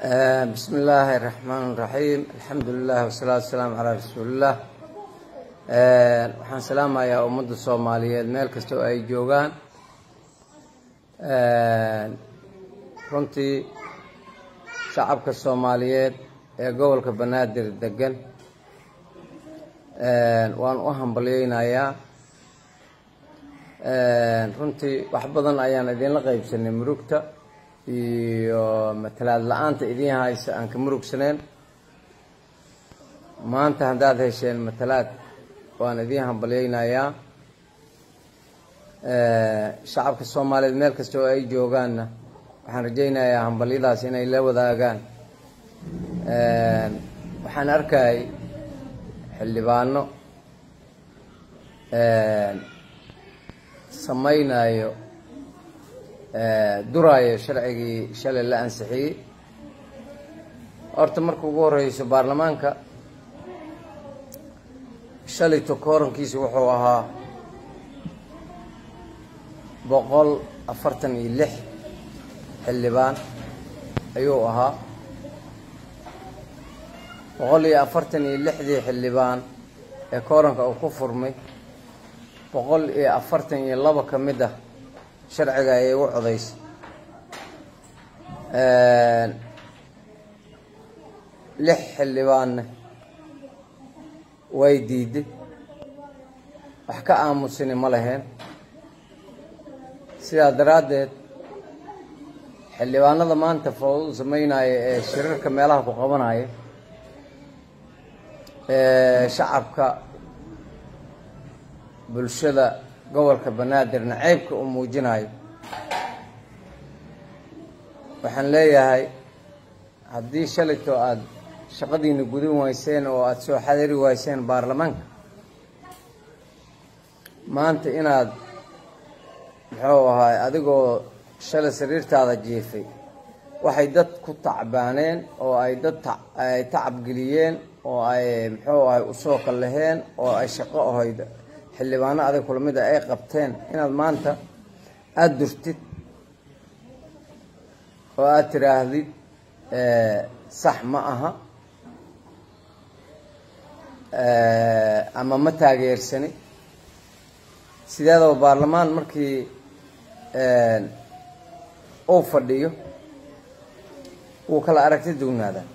bismi illaahi raxmaan raxiim alxamdu lilah wasalaatu wasalaamu calaa rasuuliillah waxaan salaamayaa ummadda soomaaliyeed meel kasta oo ay joogaan runtii shacabka soomaaliyeed ee gobolka banaadir degan waan u hambalyeynayaa runtii wax badan ayaan idinla qeybsanay murugta iyo matalaad la-aanta idin haysa aan ka murugsaneen maanta haddaad hesheen matalaad waan idiin hambalyeynayaa shacabka soomaaliyeed meel kasta oo ay joogaanna waxaan rajaynayaa hambalyadaas inay la wadaagaan waxaan arkayay xildhibaano samaynayo duraayo sharcigii shalay la ansixiyey horta marka ugu horeyso baarlamaanka shalayto koorankiisa wuxuu ahaa boqol afartan iyo lix xildhibaan ayuu ahaa boqol iyo afartan iyo lixdii xildhibaan ee kooranka uu ku furmay boqol iyo afartan iyo laba ka mid ah sharciga ayay u codaysay lix xildhibaanna way diiday wax ka aamusini ma laheen sidaa daraaddeed xildhibaanada maanta foodu sameynaya ee shirarka meelaha ku qabanaya ee shacabka bulshada gobolka banaadirna ceybka uu muujinayo waxaan leeyahay haddii shalayto aada shaqadiina gudin wayseen oo aada soo xadari wayseen baarlamaanka maanta inaad muxuu ahaay adigoo shalay sariirtaada jiifay waxay dad ku tacbaaneen oo ay dad ay tacabgeliyeen oo ay muxuu ahay usoo kallaheen oo ay shaqo ahayd xildhibaano adag kula mid a ay qabteen inaad maanta aada durtid oo aada tiraahdid sax ma aha ama ma taageersani sideedaba baarlamaan markii uu fadhiyo wuu kala aragti dugnaadaa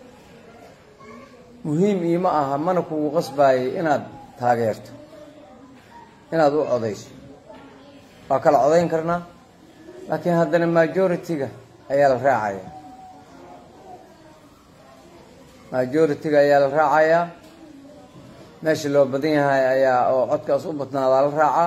muhiim iima aha mana kugu qasbaayay inaad taageerto inaad u codayso waa kala codayn karnaa laakiin haddana majority-ga ayaa la raacayaa majority-ga ayaa la raacayaa meesha loo badan yahay ayaa oo codkaas u badnaadaa la raacaa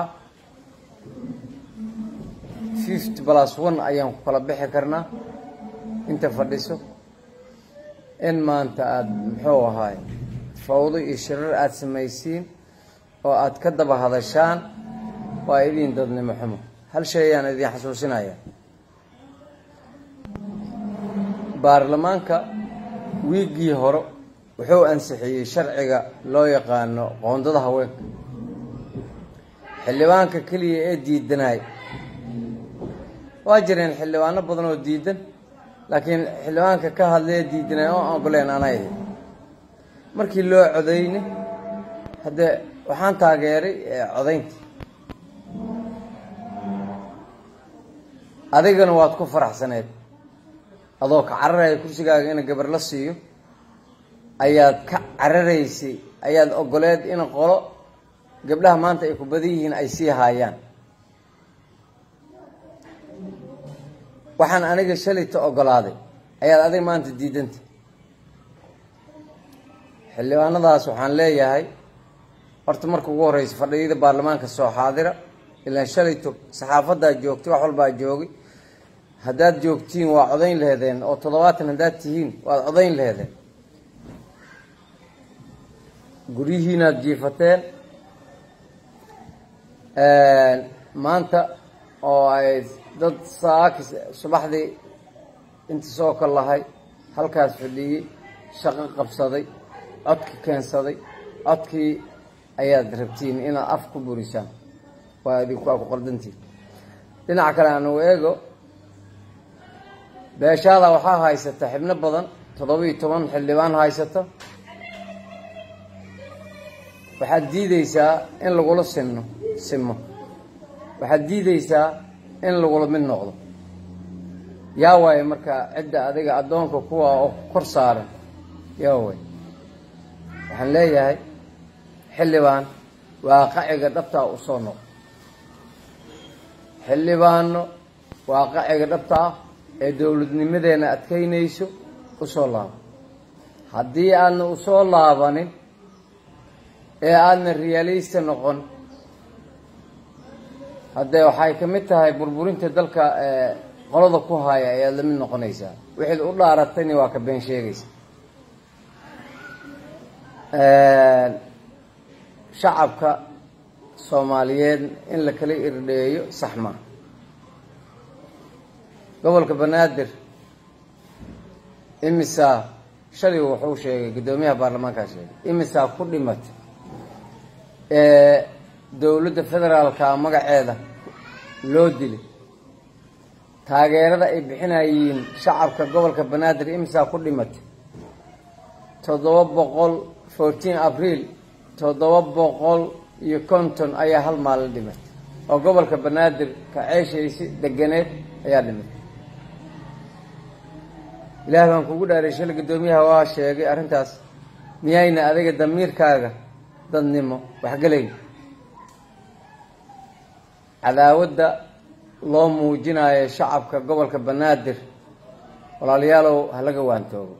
fifty plus one ayaan ku kala bixi karnaa inta fadhiso in maanta aada muxuu ahaay fawdo iyo shirar aada samaysiin oo aada ka daba hadashaan waa idin dadnimo xumo hal shay ayaan idin xasuusinaya baarlamaanka wiiggii hore wuxuu ansixiyey sharciga loo yaqaano qoondada haweenka xildhibaanka keliya ee diidanay waa jireen xildhibaano badan oo diidan laakiin xildhibaanka ka hadlee diidanay oo ogoleen anay markii loo codayne haddee waxaan taageeray codaynta adigana waad ku faraxsaneed adoo ka cararaya kursigaaga ina gabar la siiyo ayaad ka cararaysay ayaad ogoleed in qolo gabdhaha maanta ay ku badan yihiin ay sii haayaan waxaan aniga shalayta ogolaaday ayaad adiga maanta diidanta xildhibaanadaas waxaan leeyahay horta marka ugu horeysa fadhiyada baarlamaanka soo xaadira ilaan shalayto saxaafaddaa joogtay wax walbaa joogay haddaad joogtiin waa codayn laheedeen oo toddobaatan haddaad tihiin waad codayn laheedeen guryihiinaad jiifateen maanta oo ay dad saaki subaxdii inta soo kal lahay halkaas fadhiyey shaqo qabsaday codki keensaday codkii ayaad rabtiin inaad af ku burisaan waa idinku waa ku qaldantiin dhinaca kale aan u eego beeshaada waxaa haysata xibno badan toddoba-iyo toban xildhibaan haysata waxaad diideysaa in lagula sinno simo waxaad diideysaa in lagula mid noqdo yaa waaye marka cidda adiga addoonka kuwa oo kor saaran yaa waay waxaan leeyahay xildhibaan waaqaciga dhabtaa u soo noqo xildhibaano waaqaciga dhabta ah ee dowladnimadeena adkaynayso u soo laabo haddii aadna u soo laabanin ee aadna riyaalista noqon haddee waxay ka mid tahay burburinta dalka qolada ku haya ayaad la mid noqonaysaa wixaad u dhaaratayna waa ka been sheegaysa shacabka soomaaliyeed in la kala irdheeyo sax maa gobolka banaadir imisaa shalay wuxuu sheegay guddoomiyaha baarlamaankaa sheegay imisaa ku dhimatay ee dowladda federaalka magaceeda loo dilay taageerada ay bixinayiin shacabka gobolka banaadir imisaa ku dhimatay toddoba boqol fourteen abriil toddoba boqol iyo konton ayaa hal maalin dhimatay oo gobolka banaadir ka ceeshaysi deganeed ayaa dhimatay ilaah baan kugu dhaaray shalay guddoomiyaha waa sheegay arrintaas miyayna adiga damiirkaaga dadnimo waxgelayn cadaawadda loo muujinayo shacabka gobolka banaadir walaalayaalow halaga waantoogo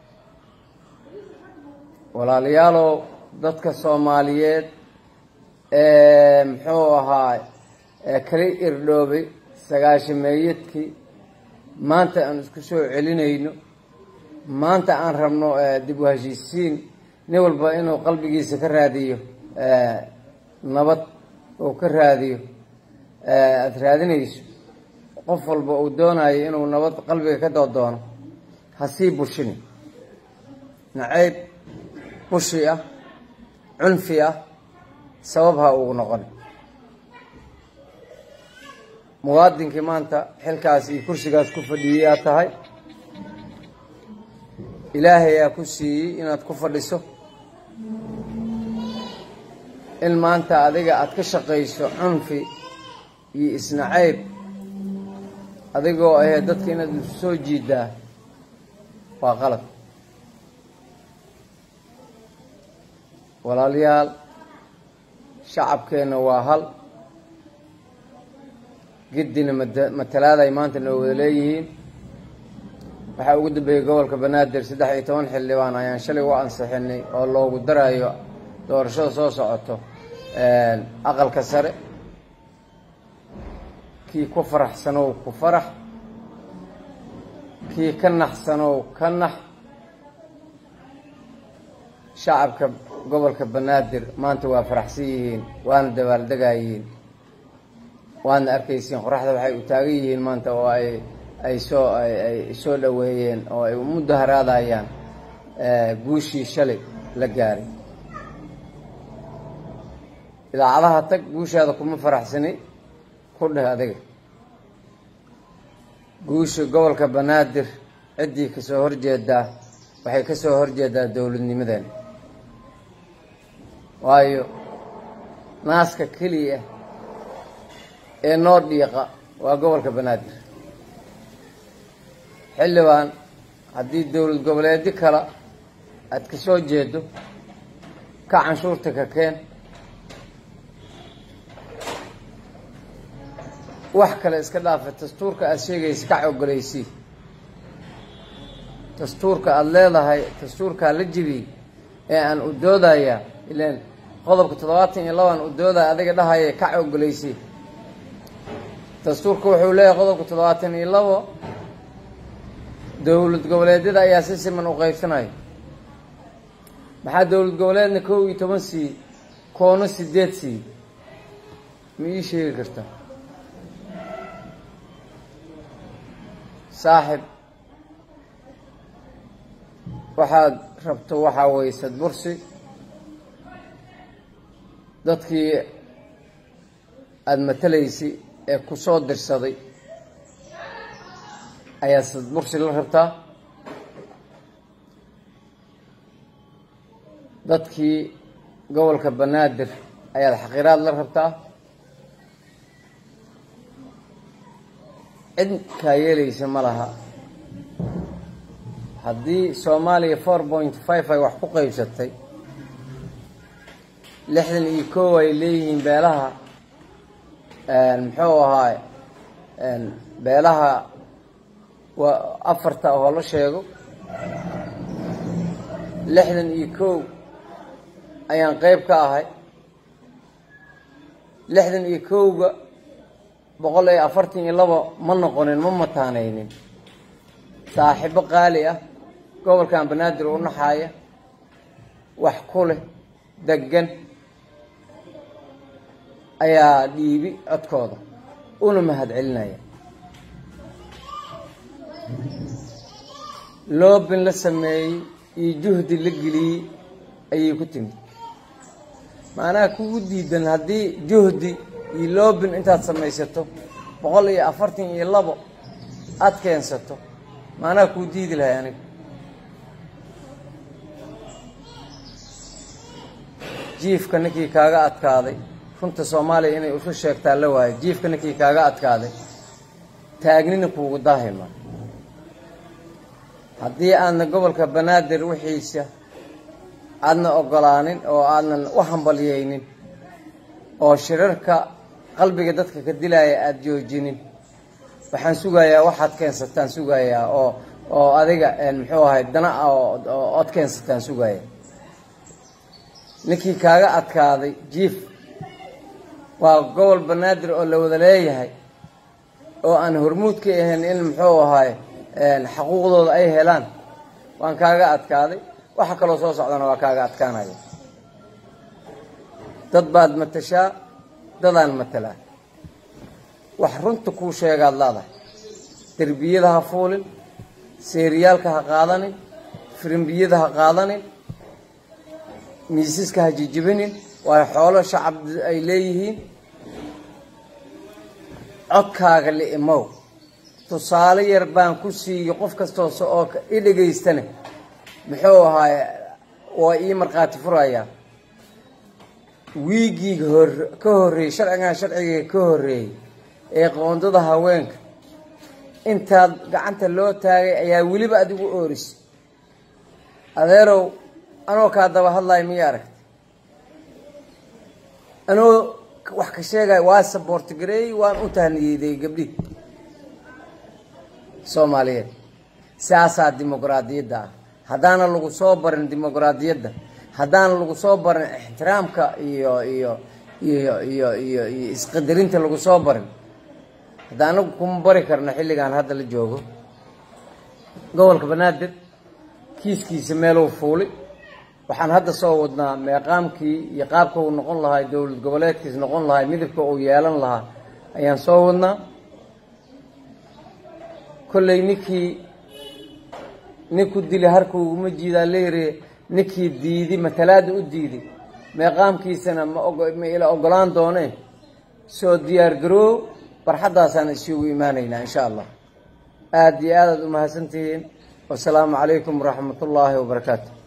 walaalayaalow dadka soomaaliyeed ee muxuu ahaa ee kala irdhoobay sagaashameeyadkii maanta aan isku soo celinayno maanta aan rabno dib u heshiisiin nin walba inuu qalbigiisa ka raadiyo nabad uu ka raadiyo aada raadinayso qof walba uu doonayo inuu nabad qalbiga ka doodoono ha sii bushini nacayb bushi ah cunfi ah sabab ha ugu noqon muwaadinkii maanta xilkaas iyo kursigaas ku fadhiyey aad tahay ilaahay aa ku siiyey inaad ku fadhiso in maanta adiga aada ka shaqayso cunfi iyo isnacayb adigoo ahee dadka inaad isu soo jiidaa waa qalad walaalayaal shacabkeenna waa hal giddina matalaada ay maanta noo wada leeyihiin waxaa ugu dambeeyey gobolka banaadir saddex iyo toban xildhibaan ayaan shalay u ansixinay oo loogu darayo doorashada soo socoto aqalka sare kii ku faraxsanow ku farax kii ka naxsanow ka nax shacabka gobolka banaadir maanta waa faraxsan yihiin waana dabaaldegayihiin waadna arkaysiin qoraxda waxay u taagan yihiin maanta oo ay ay soo ay soo dhoweeyeen oo ay mudaharaadayaan guushii shalay la gaaray idaacadaha tag guushaada kuma faraxsani ku dheh adiga guusha gobolka banaadir ciddii kasoo horjeedaa waxay kasoo horjeedaa dowladnimadeena waayo naaska keliya ee noo dhiiqa waa gobolka banaadir xildhibaan haddii dowlad goboleedyo kale aada ka soo jeedo ka canshuurta ka keen wax kale iska dhaafa dastuurka aada sheegaysa kac ogoleysii dastuurka aada leedahay dastuurkaa la jibiyey ee aan u doodayaa ilaan qodobka toddobaatan iyo labaan u doodaya adiga dhahaya kac ogoleysii dastuurka wuxuu leeyahay qodobka toddobaatan iyo labo dowlad goboleedyada ayaa si siman u qaybsanaya maxaa dowlad goboleedna kow iyo toban sii koona sideed sii ma ii sheegi kartaa saaxib waxaad rabto waxaa weye sadbursi dadkii aada matalaysay ee ku soo dirsaday ayaa sadbursi la rabtaa dadkii gobolka banaadir ayaad xaqiraad la rabtaa cid kaa yeelaysa ma laha haddii soomaaliya four point five ay wax ku qaybsatay lixdan iyo kow ay leeyihiin beelaha muxuu ahaay beelaha waa afarta oo la sheego lixdan iyo kow ayaan qeyb ka ahay lixdan iyo kowga boqol iyo afartan iyo labo ma noqonin ma mataanaynin saaxiibo qaali ah gobolkan banaadir u naxaaya wax ku leh degan ayaa dhiibi codkooda una mahad celinaya loobin la sameeyey iyo juhdi la geliyey ayay ku timid macnaha kugu diidan haddii juhdi iyo loobin intaad samaysato boqol iyo afartan iyo labo aada keensato macnaha kuu diidi lahay aniga jiifka ninkii kaaga adkaaday runta soomaaliya inay isu sheegtaa la waayo jiifka ninkii kaaga adkaaday taagnina kuugu daahima haddii aadna gobolka banaadir wixiisa aadna ogolaanin oo aadnan u hambalyeynin oo shirarka qalbiga dadka ka dilaya aada joojinin waxaan sugayaa waxaad keensataan sugayaa oo oo adiga muxuu ahay dana oo od keensataan sugaya ninkii kaaga adkaaday jiif waa gobol banaadir oo la wada leeyahay oo aan hormuud ka ahayn in muxuu ahaay xaquuqdooda ay helaan waan kaaga adkaaday waxa kaloo soo socdana waa kaaga adkaanaya dad baad matashaa dadaan matalaa wax runta kuu sheegaad leedahay derbiyada ha fuulin seeriyaalka ha qaadanin firimbiyada ha qaadanin miisaska ha jijibinin waayo xoolo shacab ay leeyihiin codkaaga li'imow tusaale yar baan ku siiyo qof kastoo oo i dhegaystane muxuu ahaay waa ii markhaati furayaa wiigii hor ka horreeyey sharcigan sharciga ka horreeyey ee qoondada haweenka intaad gacanta loo taagay ayaa weliba adigu ooris adeerow anoo kaa daba hadlayo miya aragta anoo wax ka sheegaya waa saboortigareeyey waan u tahniyeeday gabdhihi soomaaliyeed saasaa dimuqraadiyadda ah haddaana lagu soo barin dimuqraadiyadda haddaana lagu soo barin ixtiraamka iyo iyo iyo iyo iyo iyo isqadarinta lagu soo barin hadda anagu kuma bari karno xilligan hadda la joogo gobolka banaadir kiiskiisa meeluu fuuli waxaan hadda soo wadnaa meeqaamkii iyo qaabka uu noqon lahaa dowlad goboleedkiis noqon lahaa midabka uu yeelan lahaa ayaan soo wadnaa kolley ninkii ninku dili harka uguma jiidaa leere ninkii diidi matalaada u diidi meeqaamkiisana ma ma ila ogolaan doonee soo diyaar garoow barxaddaasaan isugu imaanaynaa insha allah aada iyo aadaad umahadsantihiin wasalaamu calaykum waraxmat ullaahi wabarakaatu